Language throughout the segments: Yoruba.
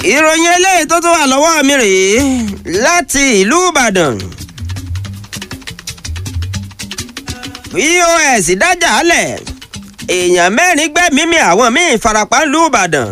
ìròyìn eléyìí tó tún wà lọ́wọ́ mi rèé láti ìlú ìbàdàn pos dájà lẹ̀ èèyàn mẹ́rin gbẹ́mímì àwọn míì farapa ìlú ìbàdàn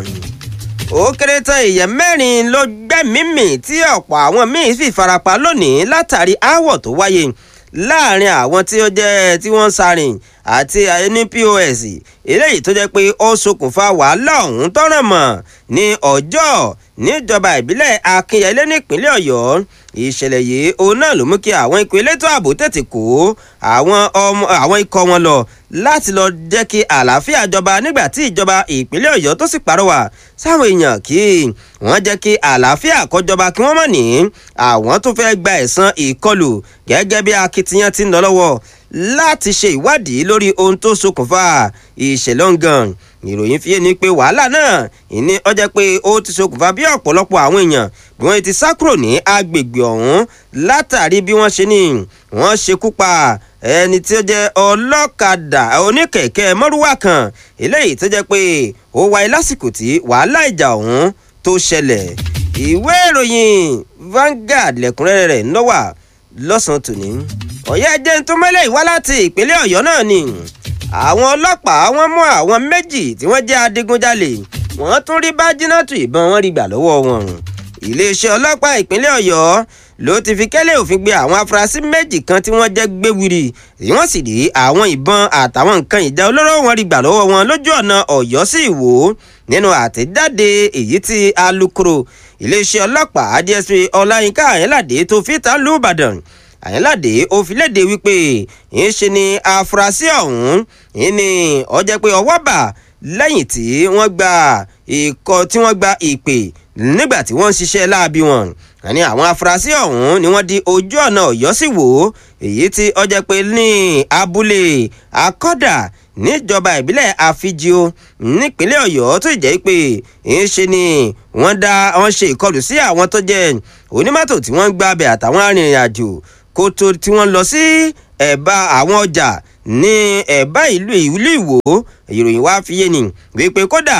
ó kéré tán èèyàn mẹ́rin ló gbẹ́mímì tí ọ̀pọ̀ àwọn míì sì farapa lónìí látàrí aáwọ̀ tó wáyé láàrin àwọn tí ó jẹ́ tí wọ́n ń sarìn àti ní pos eléyìí tó jẹ́ pé ó ṣokùnfà wàhálà ọ̀hún tọ́ràn mọ́ ní ọjọ́ níjọba ìbílẹ̀ akínyẹlé nípínlẹ̀ ọ̀yọ́ ìṣẹ̀lẹ̀ yìí òun náà ló mú kí àwọn ikọ̀ elétò ààbò tètè kó àwọn ọmọ àwọn ikọ̀ wọn lọ láti lọ jẹ́ kí àlàáfíà jọba nígbà tí ìjọba ìpínlẹ̀ ọ̀yọ́ tó sì pàrọwà sáwọn èèyàn kí wọ́n jẹ́ kí àlàáfíà kọjọba kí wọ́n mọ̀ ní àwọn tó fẹ́ gba ẹ̀san ìkọlù gẹ́gẹ́ bí akitiyan ti ń lọ lọ́wọ́ láti ṣe ìwádìí lórí ohun tó ṣokùnfà ìṣẹ̀lẹ̀ ọ̀ngàn ìròyìn fi yé ni pé wàhálà náà ìní ọjọ́ pé ó ti ṣokùnfà bí ọ̀pọ̀lọpọ̀ àwọn èèyàn bí wọ́n ti sá kúrò ní agbègbè ọ̀hún látàrí bí wọ́n ṣe ní wọ́n ṣekú pa ẹni tí ó jẹ́ ọlọ́kadà oníkẹ̀kẹ́ mọ́rúwá kan eléyìí tó jẹ́ pé ó wáyé lásìkò tí wàhálà ìjà ọ̀hún tó ṣẹlẹ̀ ìwé ìròyìn Vanguard lẹ́kùnrẹ́rẹ́ rẹ̀ ń lọ́wà lọ́sàn-án tòní ọ̀yẹ́ jẹ́ tó mẹ́lẹ̀ ìwá láti ìpínlẹ̀ ọ̀yọ́ náà ni àwọn ọlọ́pàá wọ́n mú àwọn méjì tí wọ́n jẹ́ adigunjalè wọ́n tún rí bájínátù ìbọn wọn rí gbà lọ́wọ́ wọn iléeṣẹ́ ọlọ́pàá ìpínlẹ̀ ọ̀yọ́ ló ti fi kẹ́lẹ́ òfin gbé àwọn afurasí méjì kan tí wọ́n jẹ́ gbéwìrì tí wọ́n sì rí àwọn ìbọn àtàwọn nǹkan ìjà olóró wọn rí gbà lọ́wọ́ wọn lójú ọ̀nà ọ̀yọ́ sí ìwò nínú àtẹ̀jáde èyí tí alukoro iléeṣẹ́ ọlọ́pàá DSP ọláyínká àyẹ́ládé tó fi ta lù ìbàdàn àyẹ́ládé ó fi léde wípé ń ṣe ni afurasí ọ̀hún ń ní ó jẹ́ pé ọwọ́ bà lẹ́yìn tí wọ́n gba ìkọ́ tí wọ́n gba ìpè nígbà tí wọ́n ń ṣiṣẹ́ láabi wọn àní àwọn afurasí ọ̀hún ni wọ́n di ojú ọ̀nà ọ̀yọ́ sí wò ó èyí tí ó jẹ́ pé ní abúlé akọ́dà níjọba ìbílẹ̀ àfijio nípínlẹ̀ ọ̀yọ́ tó jẹ́ pé ń ṣe ni wọ́n dá wọ́n ṣe ìkọlù sí àwọn tó jẹ́ onímọ́tò tí wọ́n ń gbàbẹ̀ àtàwọn arìnrìn-àjò kó tó tí wọ́n lọ sí ẹ̀bá àwọn ọjà ní ẹ̀bá ìlú ìlú ìwò ìròyìn wá fi yé ni wípé kódà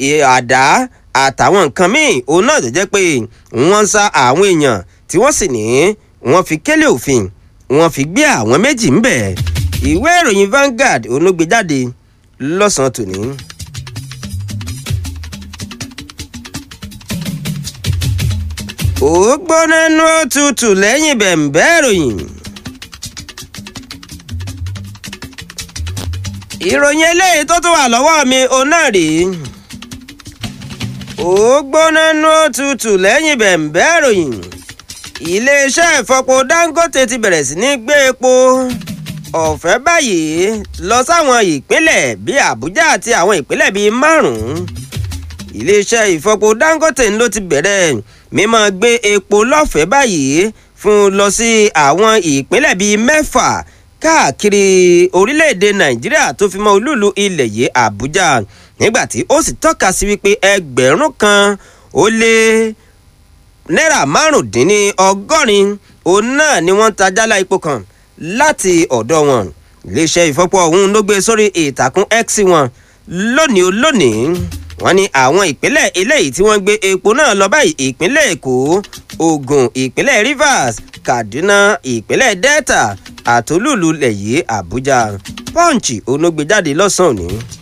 àdá àtàwọn nǹkan míì òun náà tó jẹ́ pé wọ́n ń sá àwọn èèyàn tí wọ́n sì ní wọ́n fi kélé òfin wọ́n fi gbé àwọn méjì ń bẹ̀ ìwé ìròyìn Vanguard onúgbèjáde lọ́sàn-án tòní. ó gbóná nú òtútù lẹ́yìn bẹ̀m̀bẹ́ ìròyìn. ìròyìn eléyìí tó tún wà lọ́wọ́ mi òun náà rèé ó gbóná nú òtútù lẹ́yìn bẹ̀m̀bẹ́ ìròyìn. iléeṣẹ́ ìfọpo Dangote ti bẹ̀rẹ̀ sí ní gbé epo ọ̀fẹ́ báyìí lọ sáwọn ìpínlẹ̀ bíi Àbújá àti àwọn ìpínlẹ̀ bíi márùn-ún. iléeṣẹ́ ìfọpo Dangote ló ti bẹ̀rẹ̀ mímọ́ gbé epo lọ́fẹ̀ẹ́ báyìí fún lọ sí àwọn ìpínlẹ̀ bíi mẹ́fà káàkiri orílẹ̀-èdè Nàìjíríà tó fi mọ́ olúùlú ilẹ̀ yìí Àbújá nígbàtí ó sì tọ́ka sí wípé ẹgbẹ̀rún kan ó lé náírà márùndínní ọgọ́rin òun náà ni wọ́n ń ta jálá epo kan láti ọ̀dọ̀ wọn iléeṣẹ́ ìfọpo ọ̀hún ló gbé sórí ìtàkùn X wọn lónìí ó lónìí wọ́n ní àwọn ìpínlẹ̀ eléyìí tí wọ́n gbé epo náà lọ báyìí ìpínlẹ̀ Èkó Ògùn ìpínlẹ̀ Rivers Kaduna ìpínlẹ̀ Delta àtolúùlú lẹ̀yìn Àbújá Punch onógbèjáde lọ́sàn-án òní.